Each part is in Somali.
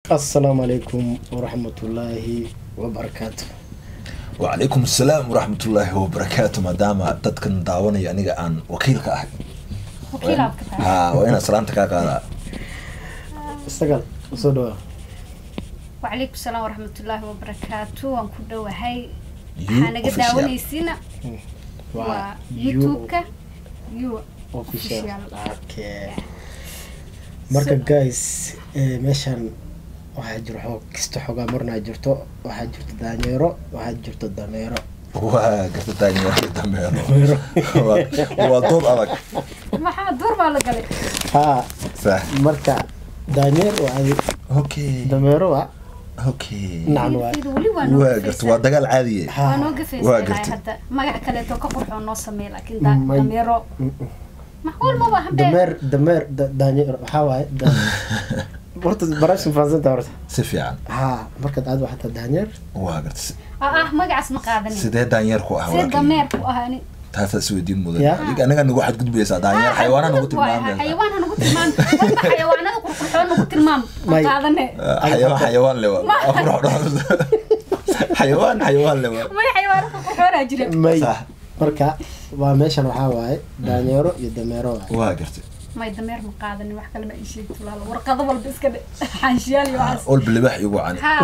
asalaamu calaykum waraxmatullaahi wabarakaatu wacalaykum asalaam waraxmatullaahi wabarakaatu maadaama dadkan daawanaya aniga aan wakiilka ahay wakiilaad ka tahay ha waa inaan salaanta kaa qaadaa isagal soo dhawaa wacalaykum salaam waraxmatullaahi wabarakaatu waan ku dhowahay You waxaa naga official. daawanaysiina waa youtube-ka you official official. okay marka guys eh, meeshan waxaa jiro xoog kasta xoogaa marnaa jirto waxaa jirto daanyeero waxaa jirto dameero waa garta daanyeerka dameero dameero Waa- waa dood adag maxaa duur baa la galay haa sax marka daanyeer waa adi okay dameero waa okay nacam waa Hilibkeedu weli waa noo waa garta gafaysaa. waa dagaal caadiye waa haa noo Waa gafaysaa gartay. hadda magac kaleeto ka qurxoo noo sameey laakiin da- May- dameero maxwal ma baahan be dameer dameer da- daanyeer waxaa waaye da- horta barashin fahansanta horta si fiican haa markaad aad waxataa daanyeer waa garta si- ah ah magacaas ma qaadanin sidee daanyeer ku ah see walaalkay? dameer ku ahaani taasaa isweydiin mudan Ya. adiga anaga nagu xadgudbaysaa daanyeer xayawaana nagu tilmaamaysaa xayawaan ha nagu tilmaam walba xayawaanada qurqurxoon nagu tilmaam ma May- qaadane xayawaan xayawaan le waa xayawaan xayawaan le waa may xayawaano qurqurxoonaa jira may Sax. marka waa meeshan waxaa waaye daanyeero iyo dameero waaye waa gartay may dameer ma qaadanin wax kale ma ii sheegto walaalo warqado walba iska dhe xaanshiyaal iyo waxaas olba libax igu cani haa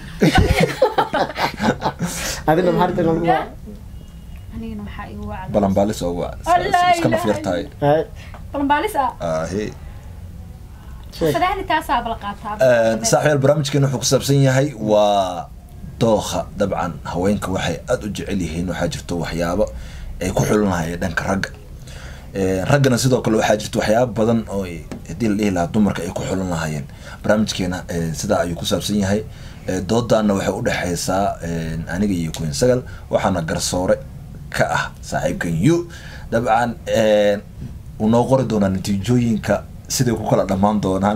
adina maxaa rabta lagu Ya. anigana waxaa igu wacda balanbaalis ugu Allah iska naf ilaha yar tahay Hay, balanbaalis ah ahe sheeg. fadaani taasaa bala qaataa saaxiibayaal barnaamijkeena wuxuu ku saabsan yahay waa dooha dabcan haweenka waxay aada u jecel yihiin waxaa jirto waxyaabo ay ku xulinahayeen dhanka ragga Ee, raggana sidoo kale waxaa jirta waxyaabo badan oo ay- haddii la dhihi lahaa dumarka ay ku xulan lahaayeen barnaamijkeena ee, sidaa ayuu ku saabsan yahay Ee, doodaana waxay u dhexaysaa ee, aniga iyo queen sagal waxaana garsoore ka ah saaxiibkan yu dabcan ee, wuu noo qori doonaa natiijooyinka siday ku kala dhammaan doonaan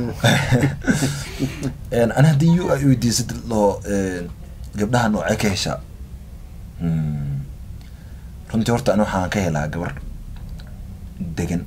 Een, ana haddii yu ay weydiisad loo gabdhaha noocee ka heshaa Hmm. runtii horta ani waxaan ka helaa gabar degan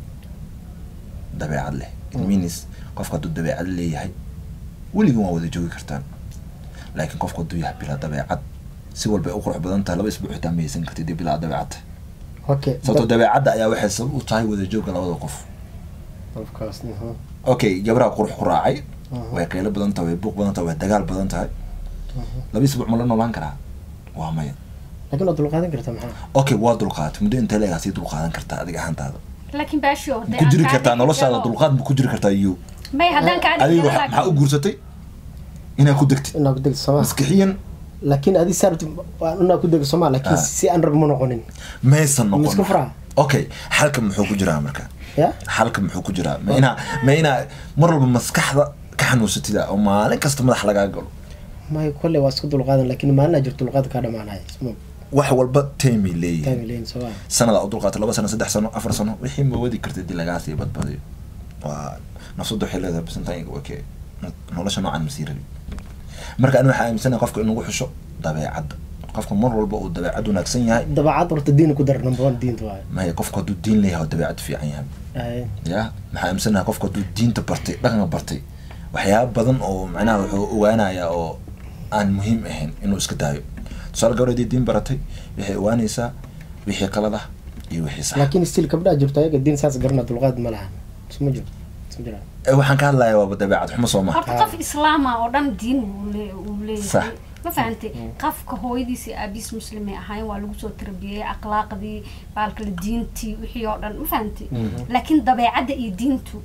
dabeecad leh it means qofka hadduu dabeecad leeyahay weligin waa wada joogi kartaan laakiin qofka hadduu yahay bilaa dabeecad si walba ay u qurux badan tahay laba isbuuc xitaa ma haysan kartid dee bilaa dabeecad tahay okay sababtoo dabeecadda ayaa waxay sabab u tahay wada joogga labada qof of course mhm. okay gabaraha qurux ku raacay Mhm. way qaylo badan tahay way buuq badan tahay way dagaal badan tahay laba isbuuc ma la noolaan karaa waa maya laakiin waad dulqaadan kartaa maxaa okay waa dulqaatay muddo intee leegaa sii dulqaadan kartaa adiga ahaantaada laakiin baashio ma ku jiri kartaa noloshaada dulqaad ma ku jiri kartaa iyo may haddaan kaa adiga waxa- maxaa u guursatay inaad ku degtid inaa ku degto sooma maskixiyan laakiin adi saarti inaa ku dego sooma laakiin Ah. si aan rab ma noqonin maysan Ma isku noqon furaa? okay xalka muxuu ku jiraa marka ya xalka muxuu ku jiraa ma inaa ma inaa mar walba maskaxda ka xanuunsatida oo maalin kasta madax lagaa galo may kolley waa isku dulqaadan laakiin maalin aa jirto dulqaad kaa dhamaanaya isma wax walba taymay leeyihiin taami leyn sooma sanada u dulqaatay laba sano saddex sano afar sano wixii ma wadi kartay dii lagaa sii badbadiyo waa nafsadu waxay leedahay bisantayn wake nolosha noocan masii rabi marka ani waxaa aaminsanahay qofka in lagu xusho dabeecadda qofka mar walba uu dabeecad wanaagsan yahay dabeecad horta diin ku dar number one diinta waaye maya qofka hadduu diin leeyahay oo dabeecad fiican yahay Ay, ya maxaa aaminsanahay qofka hadduu diinta bartay dhaqanka bartay waxyaaba badan oo macnaha wuxuu ogaanayaa oo aan muhiim ahayn inuu iska daayo tusaale gabadhadii diin baratay waxay ogaanaysaa wixii qalad ah iyo wixii sax laakiin still gabdhaha jirto ayaga diin saas garana dulqaad ma lahan isma jiro isma jiraan Eh, waxaan ka hadlayaa waaba dabeecad xumo soo maha horta qof islaama oo dhan diin uu lee- uu Sax. leeyahay ma fahantay qofka hooyadiisi aabiis muslimay ahaayeen waa lagu soo tarbiyey akhlaaqdii baalkale diintii wixii oo dhan ma fahantay laakiin dabeecadda iyo diintu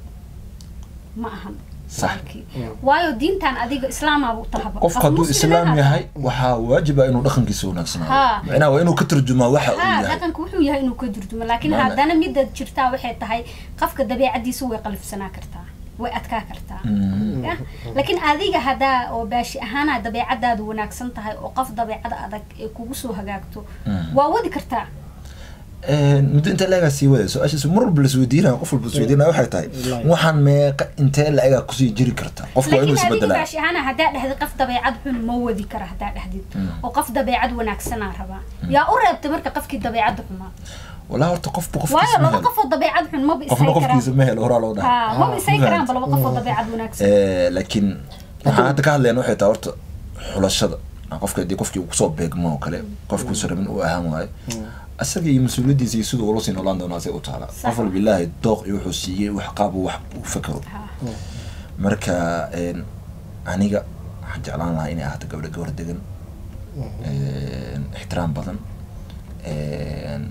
ma ahan Sax. baalkii. waayo diintan adiga islaamaaba u tahaba qofka hadduu islaam yahay waxaa waajiba inuu dhaqankiisa wanaagsanaado Ha. macnaha waa inuu ka turjumaa waxa uu ha yahay dhaqanka wuxuu yahay inuu ka durjumo laakiin Maana- haddana midda jirtaa waxay tahay qofka dabeecadiisa way qalifsanaa kartaa way adkaa kartaa Mm. Ya? laakiin adiga haddaa oo baashi ahaana dabeecadaadu wanaagsan tahay oo qof dabeecada adag ee kugu soo hagaagto Mm. waa wadi kartaa muddo intee la-egaa sii wada su-aashaas mar walba lasweydiinaya qof walba isweydiinaya waxay tahay Wallahi. waxaan meeqa intee la-egaa kusii jiri karta qofka waa inuu laakiin adiga isbedelaa baashi ahaana haddaa dhahdi qof dabeecad xun ma wadi kara haddaa dhahdid oo qof dabeecad wanaagsanaa rabaa yaa u reebtay marka qofkii dabeecadda xumaa walaa horta qofba waayo qofkiisa ma laba helo qofoo dabeecad xun maba qofna isay qofkiisa karaan ma helo horaa loo ha dhahay maba isay karaanba laba qofoo dabeecad wanaagsan Eh, laakiin waxaan hadda ka hadlayna waxay tahay horta xulashada qofka hadii qofkii uu kusoo beegmo oo kale qofkuusa rabin uu ahaan waayo asaga iyo mas-uuliyadiisa iyo siduu ula sii noolaan doona asay u taala Sax. qof walba ilaahay dooq iyo wuxuu siiyey wax qaab uu wax u fakero Ha. marka een, aniga waxaan jeclaan lahaa inay ahaato gabdho gawar degan een, ixtiraam badan een,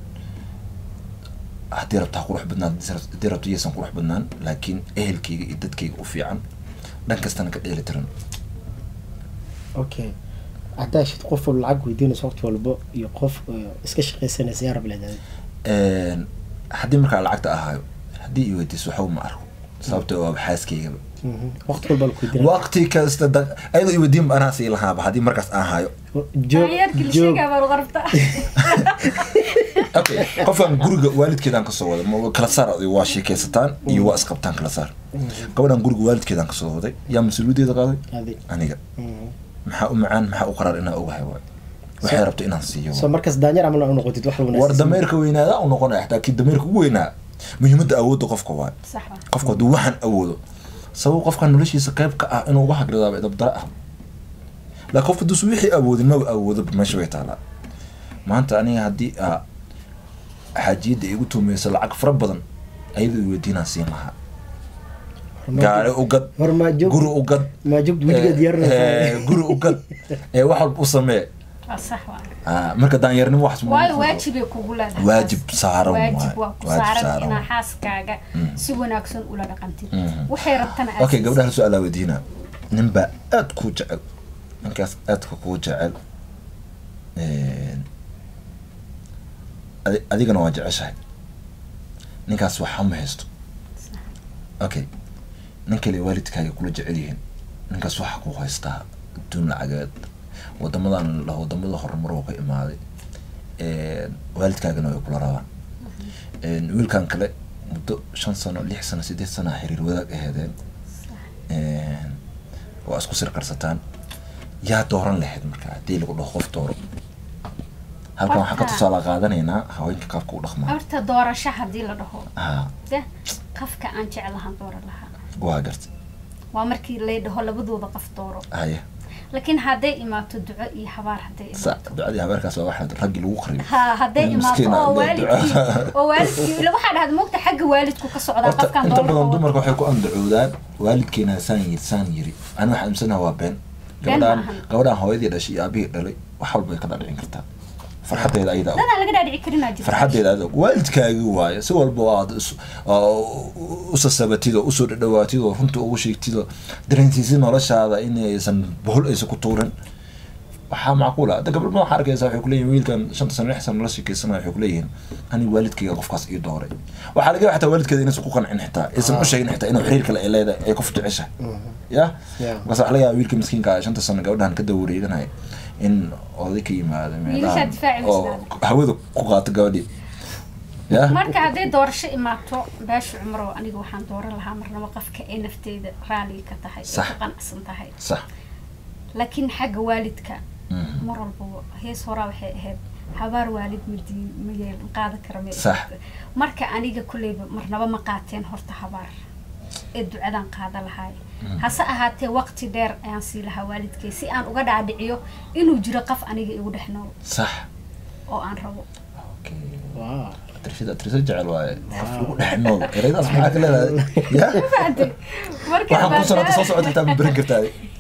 haddii rabto ha qurux badnaan haddii rabto iyaysan qurux badnaan laakiin ehelkayga iyo dadkayga u fiican dhan kastana ka dheeli tiran okay haddaa shid qof walba lacag weydiinayso waqti walbo iyo qof eh, iska shaqaysanaysa yaa rab leedahay Een, haddii markaa lacagta ahaayo haddii i weydiiso waxba ma arko sababtoo waa xaaskaygaba Mhm. waqti walba la weydiina waqti kasta da- ayadoo i weydiin anaa sii lahaaba haddii markaas aan hayo joog Daanyeerkii la joog sheegaa baa qarabta okay qofkan guriga waalidkeedaan kasoo wada ma kala saar adiga waa sheekaysataan iyo waa isqabtaan kala saar gabadhan guriga waalidkeedaan kasoo waday yaa mas-uuliyaddeeda qaaday adig aniga Mhm. maxaa u macaan maxaa u qaraar inaa ogahay waay waxay rabto inaan siiyo soo markaas daanyeer camal u noqotid wax war wanaagsan dameerka weynaada u noqonaya xataa kii dameerka ugu weynaa muhiimadda awoodda qofka waay sax wa qofku hadduu waxaan awoodo sabab qofkan noloshiisa qayb ka ah inuu uga hagridaaba dabdara ah laakiin qofka haduusu wixii awoodin maba awoodo meesha way taalaa maanta aniga haddii aa xaajiyadda igu tuumeyso lacag fara badan ayadoo i weydiinaan siin lahaa gaari u gad hor maa joog guri u gad maa joog wejiga eh, diyaarinaysa eh, guri u gad ee wax walba u samee waa sax wa Ah, marka daanyeernimo wax waayo waajibay kugu leedahay Waajib saaran waajib waaye. waa ku Waajib saaran saaran inaa waaye. xaaskaaga Mm. si wanaagsan ula dhaqantid Mhm. waxay rabtana aad okay siisid. gabdhaha su alaa weydiina nin baa aad kuu jecel ninkaas aadka kuu jecel een, adi- adigana waa jeceshahay ninkaas waxa ma haysto okay nin kale waalidkaaga kula jecel yihiin ninkaas waxa ku haystaa adduun lacageed wadamadan la wadamada horumar oo ka imaaday een, waalidkaagana way kula rabaan een, wiilkan kale muddo shan sano lix sano sideed sano xiriir wadaag aheedeen een, waa isku sirkarsataan yaa dooran lahayd marka haddii lagu dhaho qof dooro halkan waxaan ka Horta- tusaale qaadanaynaa haweenka qaabka u dhaqmaa horta doorasho haddii la dhaho ha de qafka aan jeclahan dooran lahaa waa garta waa markii lay dhaho labadooda qof dooro haya laakiin hadday imaato duco iyo habaar hadday sa imaato ducadii habeerkaas waa waxa raggi lagu qariyo ha hadday Nin imaato miskiin ah, oo dee waalidkii duco. oo waalidkii ila waxaa dhahda moogta xagga waalidku ka socdaa horta qofkaan inta badan doorka dumarka waxay ku andacoodaan waalidkeena saan yiri saan yiri ani waxaan aaminsannaha waa been Been gabadhaan maahan. gabadhaan hooyadii dhashay iyo aabihii dhalay wax walba ay ka dhadhicin kartaa farxaddeeda ayada og. dadaan laga dhaadhici karinaa jirta farxaddeeda aad og waalidkaagii waaye si walba oo aad is- oo u sasabatid oo usoo dhadhawaatid oo runta ugu sheegtid oo dareensiisid noloshaada inaysan bohol aysan ku tuurin waxaa macquul ah hadda gabdho badan waxaa arkaysa waxay kuleeyihin wiilkan shanta sano lix sano la sheekeysanaya waxay kuleeyihiin aniga waalidkayga qofkaas ii dooray waxaa laga yaaba xataa waalidkeeda inaysan ku qancin xitaa aysan u sheegin xitaa inuu xiriir kale ay leedahay ay qof jeceshahay ya Yeah. markaas waxaa laga yaaba wiilka miskiinka ah shanta sano gabadhan ka daba wareeganaya in oday ka yimaado Wiilashaa difaaci oo mislaada. hawada ku qaato gabadhii ya marka hadday doorasho imaato beesha cumro aniga waxaan dooran lahaa marnaba qofka ay nafteyda raaliga ka tahay ay Sax. ku qanacsan tahay sax laakiin xagga waalidka Mhm. mar walbaba hees horaa waxay ahayd habaar waalid madiin ma yeel qaadan kara ma Sax. marka aniga kulleyba marnaba ma qaateen horta habaar ee ducadan qaada lahaay hase ahaatee waqti dheer ayaan sii lahaa waalidkay si aan uga dhaadhiciyo inuu jiro qof aniga igu dhex nool sax oo aan rabo Wow. atrishada atrisha jecel waaye qof lagu dhex nool ereydaas maxaa ka leedahay ya Fahamtay? marka waxaan ku sanata soo maadaama- socota xitaa ma berin kartaa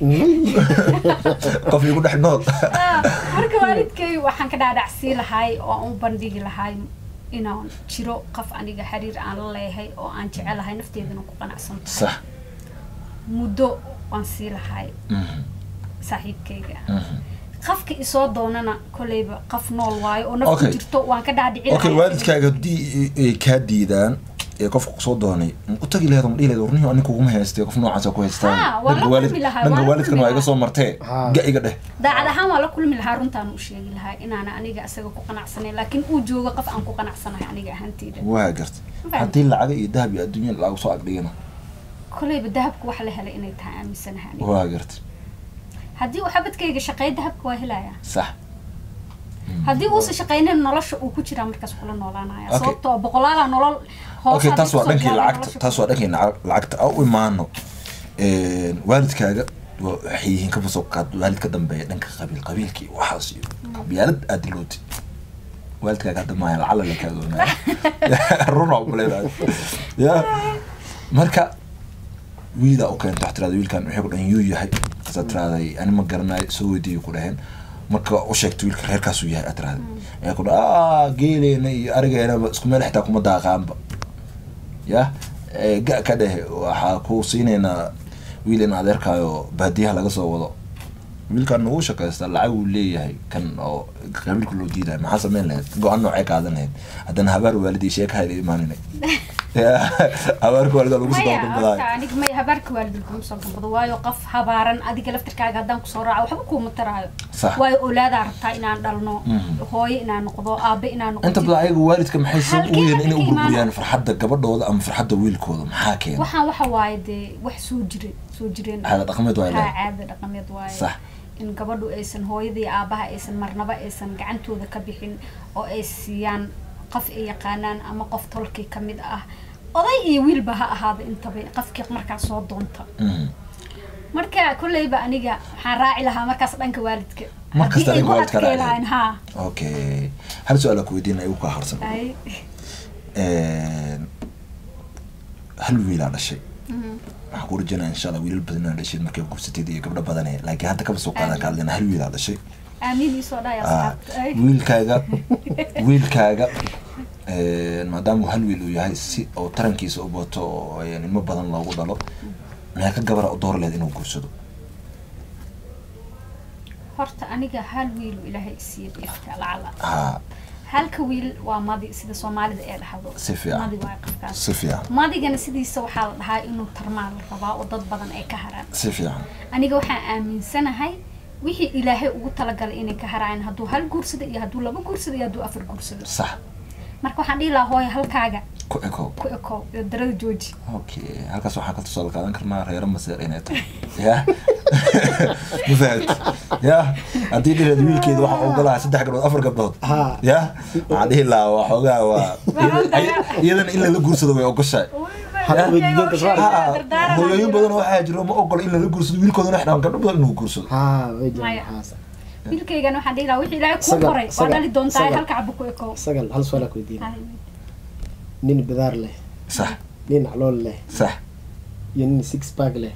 qof lagu dhex nool Ah, marka waalidkay waxaan ka dhaadhacsii lahaay oo aan u bandhigi lahaay inaan jiro qof aniga xiriir aan la leeyahay oo aan jecelahay nafteedana ku qanacsan tahay sax muddo waan sii lahaay Mhm, saaxiibkayga mhm. qofka isoo doonana kolleyba qof nool waayo oo nafku Okay. jirto waan ka dhaadhici okay waalidkaaga haddii ay kaa diidaan ee qofka kusoo doonay ma u tagi laheed ma dhihi laheed warnihi aniga kuguma haystay qof noocaasa ku haystaan Ha, waa la dhanka waalid kulmi lahaa, dhanka waa la waalidkan kulmi waa iga lahaa. soo martee Ha. ga iga dheh daacad ahaan waa la kulmi lahaa runtaan u sheegi lahaa inaana aniga isaga ku qanacsanay laakiin uu joogo qof aan ku qanacsanahay aniga ahaanteyda waa garta Faham. haddii lacaga iyo dahab iyo adduunya lagu soo agdhigana kolleyba dahabku wax la helay inay tahay aaminsanahay aniga waa garta haddii uu xabadkayga shaqeeya dahabka waa helayaa sax haddii uusan shaqaynin nolosha uu ku jiraa markaas kula noolaanaya Okay. sababtoo boqolaala nolol hoos okay hadday taas waa kusoo dhankii gaaraan lacagta nolosha taas waa dhankii naca- lacagta a u imaano waalidkaaga wa- waxay yihiin ka soo qaad waalid ka dambeeya dhanka qabiil qabiilka iyo waxaas iyo qabyaalad aad dilooti waalidkaaga hadda maaha lacala la kaadoonaya runa umaleedahay ya marka wiilaa u keenta waxaa tirahda wiilkan waxay ku dhahan yuu yahay asaa tirahday ani ma garanayo soo weydiiyo ku dhaheen marka u sheegta wiilka reerkaasuu yahay aad tirahday ayaa ku dhaha "Ah, geeleena iyo arigeenaba isku meel xitaa kuma daaqaanba ya Eh, ga ka dheh waxaa ku siinaynaa wiil in adeerkaayo baadiyaha laga soo wado wiilkan wuu shaqaystaa lacag uu leeyahay kan oo qabiilka loo diidayo maxaa sameyn lahayd go-aan noocay qaadan lahayd haddana habaar waalidii sheeka hayla imaaninay habaarka waalida lagu soo maya dabadabadaay horta aniga may habaarka waalidin kuma soo gambado waayo qof habaaran adiga laftirkaaga haddaan kusoo raaco waxba kuuma taraayo Sax. waayo olaadaa rabtaa inaan dhalno Mhm. hooyo inaan noqdo aabe inaan noqdo inta badan ayaga waalidka maxay sab Halkee u yihiin inay u halkee burburiyaan imaanaya? farxadda gabadhooda ama farxadda wiilkooda maxaa keena waxaan waxa waaye dee wax soo jire soo jireen caada dhaqameed waa haa ilahay caada dhaqameed waaye Sax. in gabadhu aysan hooyadii aabaha aysan marnaba aysan gacantooda ka bixin oo ay siiyaan qof ay yaqaanaan ama qof tolkii ka mid ah oday iyo wiilba ha ahaada intaba qofkii markaas soo doonta Mhm. marka kolleyba aniga waxaan raaci lahaa markaas dhanka waalidka Mar kasta Haddii ay adiga ku waalidka adkay raaci lahayn haa okay hal su-aal aan ku weydiina igu kaa harsan ay hal wiilaa dhashay Mhm. waxaan ku rajaynaa insha allah wiilal badan inaa dhashay markay gursatid iyo gabdho badane laakiin hadda kaba soo qaadan ka hadlayna hal wiilaa dhashay aamiin iisoo dhaya Ah, asxaabta ay wiilkaaga wiilkaaga maadaama uu hal wiil uu yahay si oo tarankiisa u bato oo ay ilmo badan loogu dhalo maxay ka gabara u door lehed inuu gursado horta aniga hal wiil uu ilaahay isiiya ifka lacala ha halka wiil waa madi sida soomaalida ee dhahdo Si fiican. madi waa qofkaas si fiican madigana sidiisa waxaa la dhahaa inuu tarmaa la rabaa oo dad badan ay ka haraan si fiican aniga waxaan aaminsanahay wixii ilaahay ugu talagalay inay ka haraan hadduu hal guursado iyo hadduu laba guursado iyo hadduu afar guursado sax marka waxaan dhihi lahaa hooyo halkaaga ku eko ku eko iyo darada jooji okay halkaas waxaan ka tusaale qaadan karnaa reero maseer inay tahay ya ma fahamti ya haddii dhireed wiilkeeda waxaa ogolaha saddex gabdhood afar gabdhood Ha. ya waxaan dhihi lahaa waxoogaa waa iyadana in lala guursado way ogoshahay Hal weydiinta soo Ha, hooyooyin badan waxaa jiro ma ogola in lala guursado wiilkoodana wax dhahan gabdho badan inuu guursado haa way Maya. jiraan waxaas wiilkaygana waxaan dhihi lahaa wixii ilaahay kuu Sagal, qoray waa sagal, dhali doontaa sagal. halka cabo ku eko sagal hal su'aal aan ku weydiina nin bidaar leh sax nin calool leh sax iyo nin six pack leh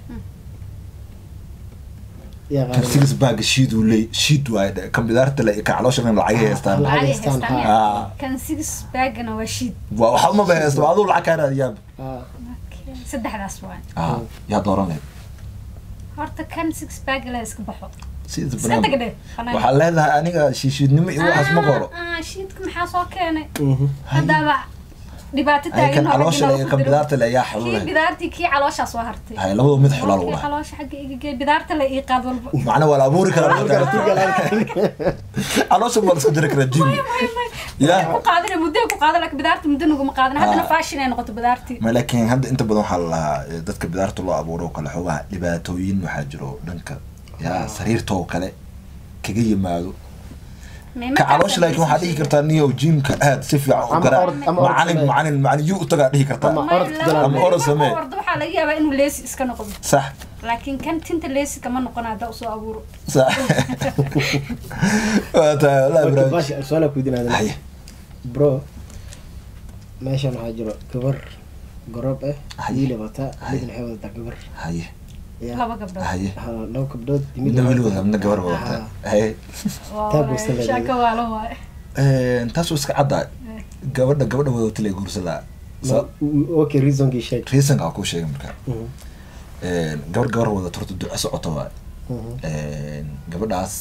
yaa kan qaadan six bag shiiduu leey shiid waaye dhe kan bidaarta le ka caloosha dhan lacagay haystaan lacag Lacag haystaan, haystaan, ha. Ah. kan six bagana waa shiid waa waxa uma bahaysto aduu lacag kaa raadiyaab haa saddexdaas waay ah yaa dooran lehed horta kan six bag la iska baxo sida iska banaan tagdhe waxaa leedahay aniga shiishiidnimo iyo waxaas ma qoro Ah, ah, shiidka maxaa soo keenay Mhm. haddaaba dhibaato ay kan taagan oo caloosha le ragina iyo ku kan diro. bidaarta le ayaa kii xaluulay bidaartii kii calooshaa soo hartay hay labadoo mid xulaa lagu Kii dhahay caloosha xagga iga gee bidaarta la ii qaad walba macna waa la abuuri karaa Turkiga, Turkiga caloosha waa la iska jiri karaa jimi ya ku qaadana muddo ku qaadan laakiin bidaarta muddo naguma qaadan haddana Ah. fashion ay noqoto bidaartii ma laakiin hadda inta badan waxaa la lahaa eh, dadka bidaarta loo abuuro oo kale xoogaha dhibaatooyin waxaa jiro dhanka ya sariirta oo kale kaga yimaado ka caloosha laakiin waxaa dhihi kartaa niyow jimka aad si fiican u Ama garaa orod- ama orod macalin samee. macalin macalin yu utagaa dhihi kartaa Ama orod galaad. ama orod samee. ordo waxaa laga yaabaa inuu leesi iska noqdo sax laakiin kan tinta leesi kama noqon haddaa usoo abuuro sax waa tahay wallahi Horta, barnaamij baasha, su'aal aan ku weydiinaya Haye. bro meeshan waxaa jiro gabar gorob ah Haye. wiil wata Haye. midna waxay wadataa gabar haye Ya. laba gabdhood haye Haa, laba gabdhood midna weli wada midna gabar wadata haye Taa guursan leedahay. shaka waalo waaye taas waa iska caddaa gabadha gabadha wadata lee guursadaa Ma- okay reasonkii sheeg reasonka aan kuu sheegay marka Mhm. gabar gabar wadato horta duco socoto waa Mhm. gabadhaas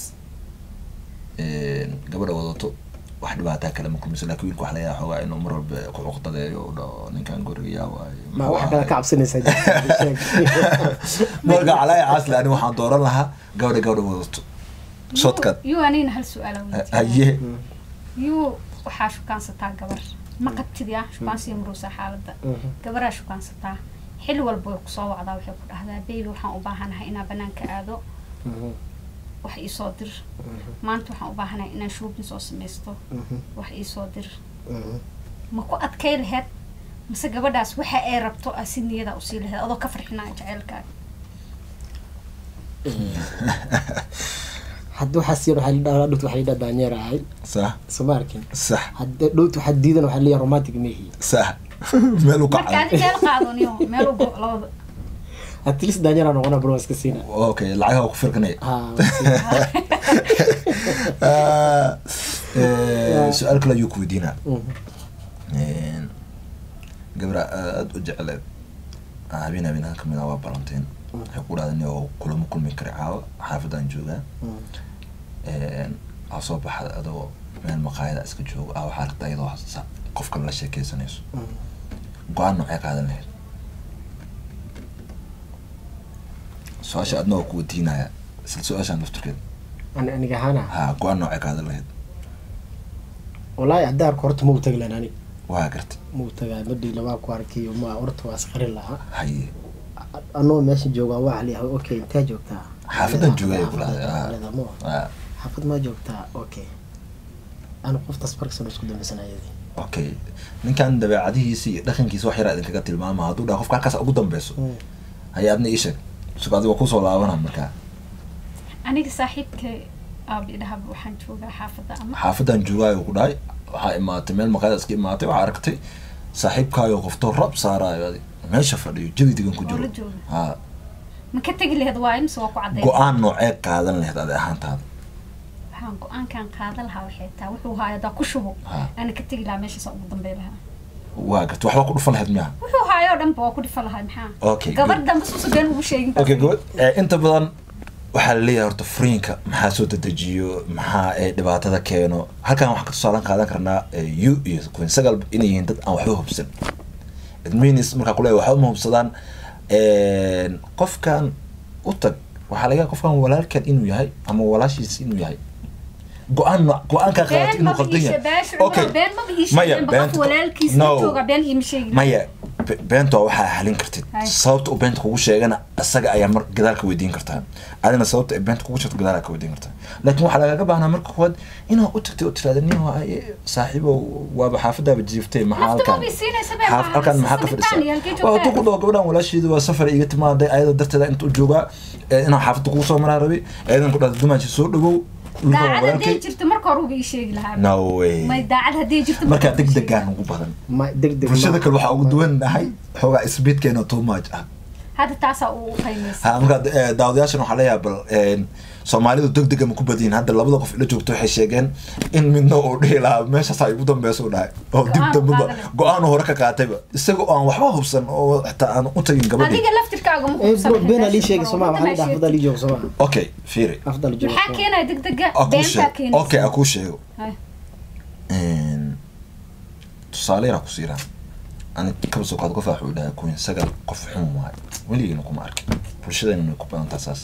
gabadha wadato wax dhibaataa kale ma kulmayso laakiin wiilka wax laga yaaba xoogaa inuu mar walba ku cuqdadeeyo u dhaho ninkan guriga yaa waaye ma wax kale ka cabsanaysaa jirta, sheeg. marka calaya caasle ani waxaan dooran lahaa gabadha gabadha wadato shotkan yuu anigana hal su-aala weydiiyey haye yuu waxaa shukaansataa gabar ma qabtid ya shukaansiya maruusa xaaladda Mhm. gabaraa shukaansataa xilli walba way kusoo wacdaa waxay ku dhahdaa baby waxaan u baahanahay inaan banaanka aado Mhm. wax iisoo dir maanta waxaan u baahanahay inaan shooping soo samaysto Mhm. wax iisoo dir Mhm. ma ku adkay laheyd mise gabadhaas waxa ay rabto aa si niyada usii laheyd adoo ka farxinaya jaceylkaaga hadda waxaa siiyan waxaa la dhahaa dhowt waxaa la dhahaa daanyeer ahay sax soo ma arkin sax hadda dhowt waxaa diidan waxaa leeyahay romantic mehi sax meel u marka kacay adi meel qaado niyo meel u go labada at least daanyeer aan noqona bro waa iska siina okay lacagaha ku firkanaya ha waa siina. Ah, eh, su-aal kale ayuu ku weydiinaa Mhm. gabra aada u jecleed habeen habeenaha kamid ah waa balanteen waxay ku dhahda oo kulamo kulmi kara caawa xaafadaan joogaa Mhm. aa soo baxda adoo meel maqaayada iska joogo ah waxaa aragta iyadoo sa- qof kale la sheekeysanayso Mhm. go-aan noocee qaadan lahayd su-aasha adna waa ku weydiinaya isla su-aashaan lafturkeed Ani- aniga ahaana ha go-aan noocee qaadan lahayd wallaahi hadda arko horta ma u tagi lahan ani waa garta ma u tagaa madhii labaa ku arkiyo ma horta waa isqarin lahaa haye anoo meesha joogaa waa leeyahay okay intee joogtaa Xaafadan joogay Xaafad- ku lahday, xaafad- ah. leedahay, ma Ah, xaafad maa joogtaa okay anu qoftaas barksan isku dambaysanayadii okay ninkan dabeecadihiisa iyo dhaqankiisa wax yaraa idinkaga tilmaama hadduu dhaha qofka halkaas ugu dambeyso haye adna ii sheeg sugo adiga kusoo laabana markaa aniga saaxiibka aabi dhahab waxaan joogaa xaafadda ama xaafadan joogaayo ku dhahay waxaa imaatay meel maqaayada iska imaatay waxaa aragtay saaxiibkaayo qoftoo rab saaraayo adi meesha fadhiyo jawi degan ku oo la jiro jooga ha ma ka tegi lahayd waa imse waa ku cadday go-aan noocee qaadan lahayd adi ahaantaada waxaan go-aankan qaadan lahaa waxay taa wuxuu haaya hadaa ku shubo Ha. ana ka tegi lahaa meeshaasa ugu dambey lahaa waa garta waxbaa ku dhufan lahayd miyaha wuxuu haayoo dhanba waa ku dhifa lahaa maxaa Okay, gabadh good. dambe suusa been ugu sheegin okay good Eh, inta badan waxaa laleeyahay horta furiinka maxaa soo dedejiyo maxaa eh, dhibaatada keeno halkan waxaan ka tusaalan qaadan karnaa eh, you iyo queen sagal inay yihiin dad aan waxba hubsan it means markaa kuleeyahay waxba ma hubsadaan qofkan u tag waxaa laga yaaba qofkan walaalkan inuu yahay ama walaashiis inuu yahay go-aan no- go-aankaa qaadata been inuu maba qaldan iishe yahay beesha okay been maba ii maya sheegin ba qof beenta- walaalkiis no. la jooga been iima sheegin maya be- beenta waa waxaa halin kartid Hay. sababta uu beenta kugu sheegana isaga ayaa mar gadaal ka weydiin kartaa adina sababta ay beenta kugu sheegto gadaal ka weydiin kartaa laakiin waxaa lagaga baahnaa marka koowaad inaad u tagtay oo tirahda nin waa saaxiibo waaba xaafadaaba jiiftay maxaa Lafta halkan maba isiinaysa be, xaaf- waa halkan maxaa ka salitaan iyo halkee fadhisaa waa joogtaa? tu ku dhaho gabadhan walaasheedu waa safar iga timaaday ayada darteeda inta u joogaa ee inaan xaafadda kugu soo maraa rabay ayadan ku dhahda dumaashi soo dhawow wiilkan waa daacad hadday walaalkay jirto marka hore uba ii sheegi lahaa no way may daacad hadday jirto markaa hore uba ii sheegi degdegaan ugu badan ma deg deg bulshada kale waxaa ugu duwan nahay xoogaa isbiidkeena too much ah lahaa. hadda taasaa u qiimaysa ha markaa eh, daawadayaashan waxaa leeyahay bal een, soomaalidu degdega ma ku badiyin hadda labada qof ila joogto waxay sheegeen in midna uu dhihi lahaa meeshaas ay ugu dambeysa u dhahay oo dib Go-aan dambaba qaadale. go-aan hore ka qaatayba isaga oo aan waxba hubsan oo xitaa aan u tagin gabadhii adiga laftirkaaga ma Eh, hubsan bro, been aa lii beesha sheegay bro, sooma waxaa la waddanaa dhaha xaafadda lii jooga sooma okay fiiri xaafadda lii jooga maxaa keenaya degdega Aa kuu beentaa sheeg keenaysa okay a kuu sheego Hay. Een, tusaale yaraa ku siiraa ani kaba soo qaad qof wuxuu dhahay kuwin sagal qof xun waay weligiina kuma arkin bulshadayna way ku badantaa saas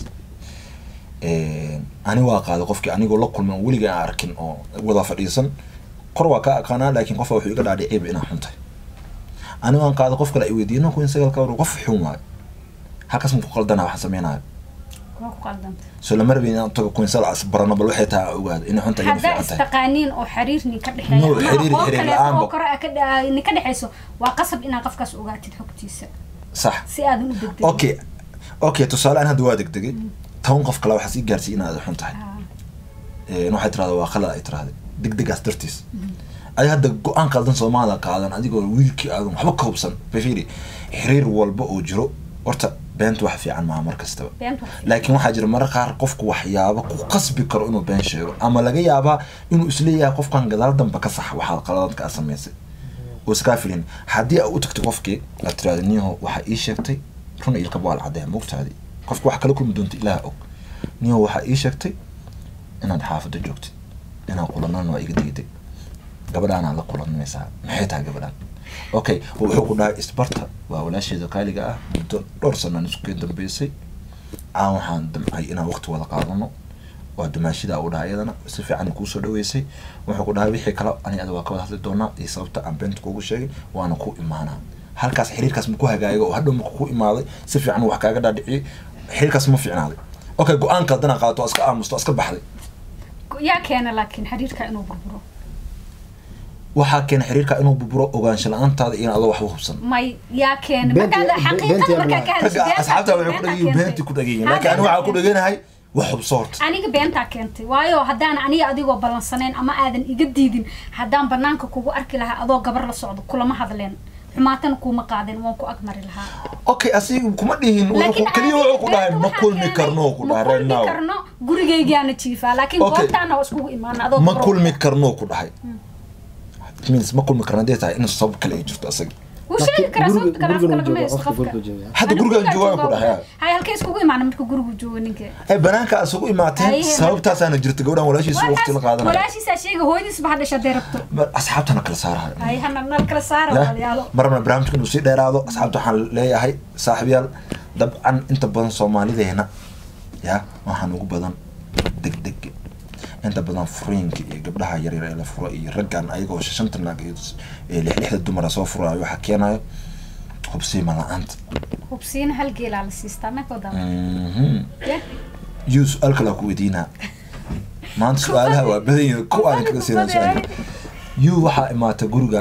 Een, ani waa qaaday qofkii anigoo la kulman weliga aan arkin oo wada fadhiisan kor waa ka aqaanaa laakiin qofka wuxuu iga dhaadhiciba inaan xun tahay ani waan qaaday qof kale ay weydiiyey no kuwin sagal ka war qof xun waay halkaas ma ku qaldana waxaan sameynaya waa ku qaldanta soo lama rabin inaan tago kuwin sagal as barano bal waxay tahay aan ogaado inay xun tahay inay haddaa fiican tahay istaqaaniin oo xiriir nin ka dhexeeya No, ama xiriir- aqoon xiriir kaleeto la'aanba. oo kore ah ka dha- nin ka dhexeyso waa qasab inaad qofkaas ogaatid xogtiisa sax si aadan u degdegin okay okay tusaale aan hadda waa degdegay toban qof kale waxaa sii gaarsiiy inaad xun tahay Ah, Een, waxay tirahda waa qalad ay tirahday degdegaas dartiis adi hadda go-aan qaldan soomaaliya qaadan adigoo wiilkii aadan waxba ka hubsan bafiri xiriir walba oo jiro horta beenta wax fiican maaha mar kastaba beenta waa fiican. laakiin waxaa jira marar qaar qofku waxyaabo ku qasbi karo inuu been sheego ama laga yaabaa inuu isleeyahay qofkan gadaal dambe ka sax waxaad qaladadka aad samaysay oo iskaa filin haddii aad u tagto qofkii aad tirahda niyaho waxaa ii sheegtay runa ilkaba waa la caddeeya mogtaadi qofka wax kala kulmi doonta ilaah og niyaho waxaa ii sheegtay inaad xaafadda joogtid inaad kulanana waa iga diiday gabadhaanaa la kulanmaysaa maxay tahay gabadhaan okay wuxuu ku dhahay isbarta waa walaasheeda kaaliga ah muddo dhowr sanaan isku keen dambeysay aan waxaan damcay inaan waqti wada qaadano waa dumaashidaa u dhahay iyadana si fiican kuusoo dhaweysay wuxuu ku dhahay wixii kale ani ada waa ka wada hadli doonaa iyo sababta aan beenta kuugu sheegay waana ku imaanaa halkaas xiriirkaas ma ku hagaaga oo hadhow marka ku imaaday si fiican wax kaaga dhaadhiciyay xiriirkaas ma fiicnaaday okay go-aan kaldana qaadato waa iska aamusto waa iska baxday yaa keena laakiin xiriirka inuu burburo waxaa keena xiriirka inuu buburo ogaansho la-aantaada iyo adoo waxba hubsan may yaa keena Beenti- markaad be- xaqiiqada beenti markaa yaa ka hadasho ragga asxaabta waxay ku beentaa dhagayiin keentay. beenti ku dhagayiin Ha, laakiin aniga waxaa ku beentaa dhaganahay wax hubso horta aniga beentaa keentay waayo haddaan aniga adigoo ballansanayn ama aadan iga diidin haddaan banaanka kugu arki lahaa adoo gabar la socdo kulama hadleen xumaatana kuuma qaadeen waan ku agmari lahaa okay asiga kuma dhihin laakiin keliya wuxuu ku dhahay ma kulmi karno ku ma dhahay right kulmi now karno gurigaygaana jiifaa laakiin Okay. goobtaana waa iskugu imaana adoo ma gabar kulmi wata. karno ku dhahay means ma kulmi karno hadday tahay in sabab kale ay jirto asaga wuu sheegi karaa Guriga- sababta kale guriga afka uu lagama joogaa, haysto waqti qofka guriga hadda joogaa. Ana gurigan joogaan ku joogaa dhahay wallahi. hay halkay iskugu imaana marka gurigu joogo ninka ay banaanka isugu imaateen Ay, sababtaasaana jirta gabadhan walaashiisa waqti la qaadanaya walaashiisaa sheega hooyadiisba ha dhasha hadday rabto Ma- asxaabtana kala saarahay hay hana nal kala saara Ya, walaalayaalo marna barnaamijka inuu sii dheeraado asxaabta waxaan leeyahay saaxiibyaal dabcan inta badan soomaalideena ya waxaan ugu badan degdeg inta badan furiinka iyo gabdhaha yaryar ee la furo iyo raggan ayagoo shanta naag iyo s- ee lix lixda dumara soo furaayo waxaa keenayo hubsiima la-aanta hubsiina hal geelaa la siistaa meekoo daba Mhm. Ya. yuu su-aal kale ku weydiinaa maanta su-aalaha waa badan yihiin ku aan kaga siinaa su-aalka yuu waxaa imaatay guriga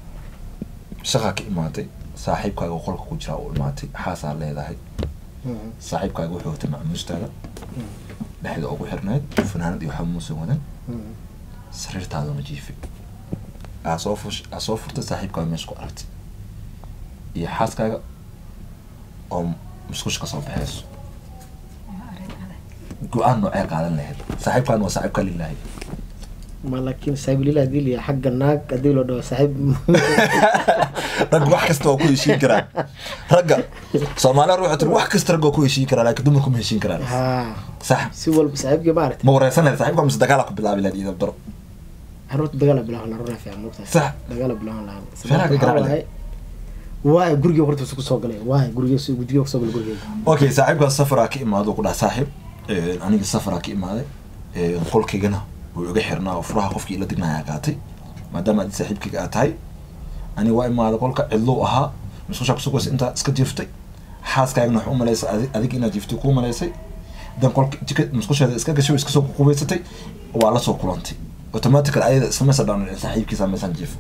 shaqa ka imaatay saaxiibkaaga oo qolka ku jira uu imaatay xaasaa leedahay Mhm. saaxiibkaaga wuxuu watay macmuustaada dhexda ugu xirnayd fanaanad iyo waxba muusan wadan Mhm. sariirtaaduna jiifay aa soo fush aa soo furtay saaxiibkaaga meesha ku aragtay iyo xaaskaaga oo musqush ka soo baxayso Waa arrin adag. go-aan noocee qaadan lahayd saaxiibkaan waa saaxiibka lilaahi ma laakiin saaxiiblila hadii liya xagga naag hadii loo dhaho saaxiib rag wax kasta waa ku heshiin karaan ragga soomaaliya waxay tiri wax kasta rag waa ku heshiin karaan laakiin dumarku ma heshiin karaan ha sax si walba saaxiibkii ma aragtay ma wareysan lahayd saaxiibka mise dagaala ku bilaabi lahayd iyo daro caruurta dagaala bilahan la runaa fiican moogtahay Sax. dagaala bilahan lahan Feeraha ka garaac leh. waay guriga horta su kusoo galay waay guriga su guriga kusoo galay gurigeyga okay saaxiibkaas safaraa ka imaado ku dhaha saaxiib eh, aniga safaraa ka imaaday eh, qolkaygana wuu iga xirnaa oo furaha qofkii ila dignayaa qaatay maadaama adi saaxiibkayga aad tahay aniga waa imaaday qolka cidluu ahaa musqushaa kusugays intaa iska jiiftay xaaskaagana wax u malaysay adi- adiga inaad jiiftay kuu malaysay dan qolka jika musqusheeda iska gashay oo iska soo qubaysatay waa la soo kulantay automatical ayada islameysa dhaan saaxiibkiisa meesaan jiifo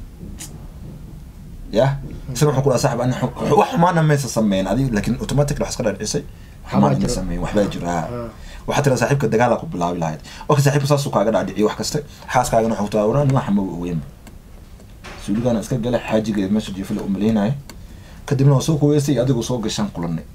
ya isna wuxuu ku dhaha saaxib ani xu- wax xumaana maysa sameyn adiga laakiin automatic wax iska dhaadhicisay xumaan ma jiro. sameyn waxbaa jira ha Ah. waxaa tira saaxiibka dagaala ku bilaabi lahayd okay saaxiibka saasuu kaaga dhaadhiciyo wax kaste xaaskaagana wuxuu taa wanaa nimaa xama ogeyn suuligaana iska gala xaajigeed meesha jiifala u malaynaya kadibna waa soo kuweysay adigoo soo gashaan kulanay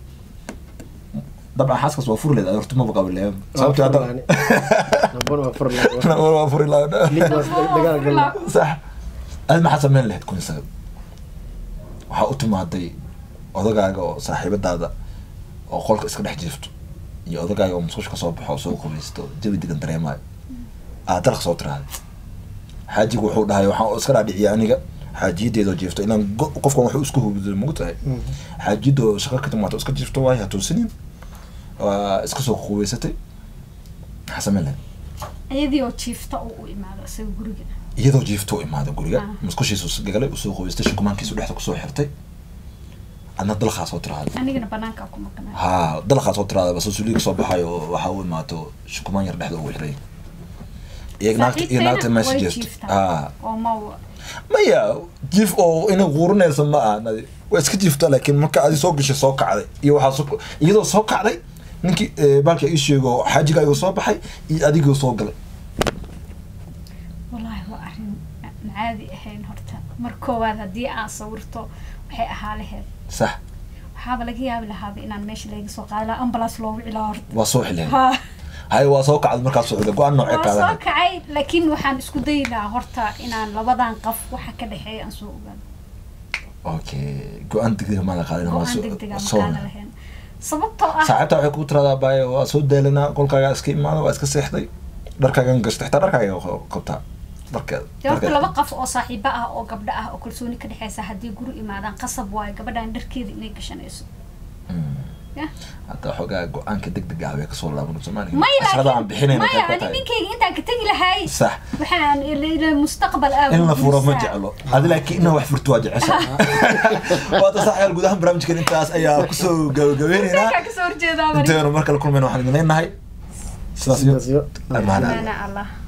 dabcan xaaskaas waa furi leed horta maba qaba leeya sababta hadda nabon waa fur lahaa waa furi lahaa Lid waa dagaal galay sax adi maxaa sameyn lahayd kun isaga waxaa u timaaday odagaaga oo saaxiibadaada oo qolka iska dhex jiifto iyo odagaaga oo musqusha kasoo baxo oo soo qubaysto jawi degan dareemaayo aad dalaq soo tirahday xaajigu wuxuu dhahay waxaan iska dhaadhiciya aniga xaajiyadeedoo jiifto ilaan go- qofkan wuxuu isku hubday mogu tahay xaajiyadoo shaqo ka timaato iska jiifto waayo hatuusinin waa iska soo qubaysatay maxaa sameyn lahayd iyadii oo jiifta uu u imaado isaga guriga iyadoo jiifto u imaada guriga Ah. musqushiisu gagalay usoo qoystay shukumaankiisu dhexda kusoo xirtay adna dalaqaa soo tiraada anigana banaanka ku maqnaa ha dalaqaa soo tiraada bas suuliga soo baxayo oo waxaa u imaato shukumaan yar dhexda ugu xiray iyo naagta iyo naagta meesha jeesto ha oo ma maya jiif oo inay quurinaysa ma aha nadi waa iska jiifta laakiin marka adi soo gashay soo kacday iyo waxaa soo iyadoo soo kacday ninkii eh, baalka ii sheego xaajiga ayuu soo baxay iyo adigoo soo galay wallaahi waa arrin aan caadi ahayn horta mar koowaad haddii aan sawirto waxay ahaa laheyd sax waxaaba laga yaabi lahaaba inaan meesha laga soo qaadi lahaa ambulance loogu cilaa horta waa soo xileen ha hay waa soo kacday markaas socda go-aan noocee waa soo qaadanay kacay laakiin waxaan isku dayi lahaa horta inaan labadan qaf waxa ka dhexeeya aan soo ogaano okay go-aan degdeg maada qaadin go-aan degdega ma qaada lahayn sababtoo ah saaxiibta waxay ku tiradaa baayo waa soo daalanaa qolkaagaa iska imaada waa iska seexday dharkaagan gashta xitaa dharkaaga qa- qabtaa dharkeeda dee horta dharkeeda. laba qaf oo saaxiibo ah oo gabdho ah oo kalsooni ka dhexeysa haddii guri imaadaan qasab waayo gabadhan dharkeeda inay gashanayso Mm. ya hadda xoogaa go-aanka degdeg ah bay kasoo laaban soomaaliya maya casharada aan bixinayna maya qayb ka ani tahay ninkayga intaan ka tegi lahay sax waxaan ila- ila mustaqbal ah in la furo ma guursaa. jeclo adi laakiin inaa wax furto waa jecesha waata saxyaal guud ahaan barnaamijkan intaas ayaa kusoo gabagabeyneynaa Ninkaa kasoo horjeedaa bari. inteenu mar kale kulmayna waxaan idin leenahay sidaas iyo Sidaas iyo- amaana Amaana Allah